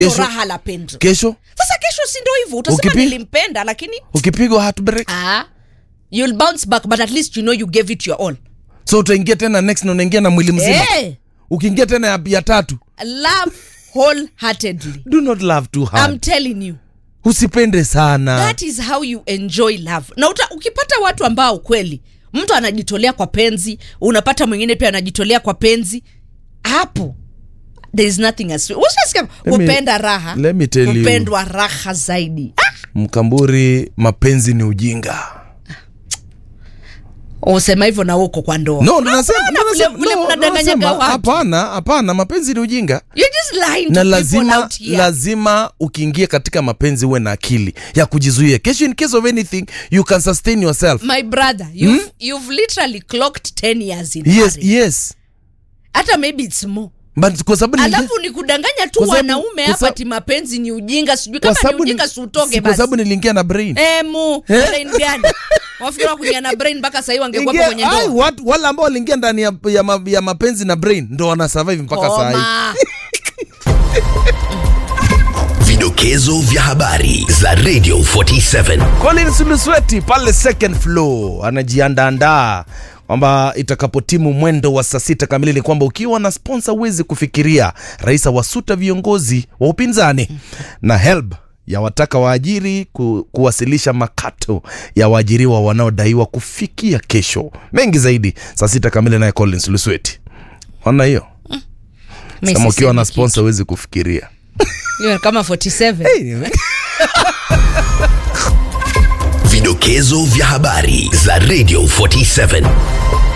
Kesho- raha la pendo kesho sasa kesho si ndo hivyo utasema Ukipi- nilimpenda lakini ukipigwa heartbreak ah, you'll bounce back but at least you know you gave it your all so utaingia tena next na unaingia na mwili mzima hey, ukiingia tena ya, ya tatu love wholeheartedly do not love too I'm hard telling you usipende sana that is how you enjoy love na uta, ukipata watu ambao kweli mtu anajitolea kwa penzi unapata mwingine pia anajitolea kwa penzi hapo there is nothing as ushasikia Let me- kupenda raha let me tell you. kupendwa raha zaidi ah! mkamburi mapenzi ni ujinga usema hivyo na uko kwa ndoa no ndo nasema- Hapana, ndo vile- nasema- vile no, ndo mnadanganyaga nasema, watu. hapana hapana mapenzi ni ujinga You're just lying to na people lazima out here. lazima ukiingia katika mapenzi uwe na akili ya kujizuia kesho in case of anything you can sustain yourself my brother you've, you've literally clocked 10 years in yes marriage. yes hata maybe it's more but kwa sababu ni- alafu ni kudanganya tu Kwa sababu- wanaume kwa hapa sababu- ti mapenzi ni ujinga sijui kwa kama ni sababu ni- ujinga siutoke si kwa basi sababu niliingia na brain emu brain gani wafikira kuingia na brain mpaka sahii wangekuwapo Ingia- kwenye ai, ndoa watu- wale ambao waliingia ndani ya, ya, ma, ya mapenzi na brain ndo wana survive mpaka saa hii Koma. Vidokezo vya habari za Radio 47. Collins Lusweti pale second floor anajiandaandaa kwamba itakapotimu mwendo wa saa sita kamili ni kwamba ukiwa na sponsor huwezi kufikiria rais awasuta viongozi wa upinzani na helb yawataka waajiri ku, kuwasilisha makato ya waajiriwa wanaodaiwa kufikia kesho mengi zaidi saa sita kamili naye Collins Lusweti ona hiyo Mimi kama ukiwa na sisemi sponsor huwezi kufikiria kitu. Hiyo kama 47 Vidokezo vya habari za Radio 47.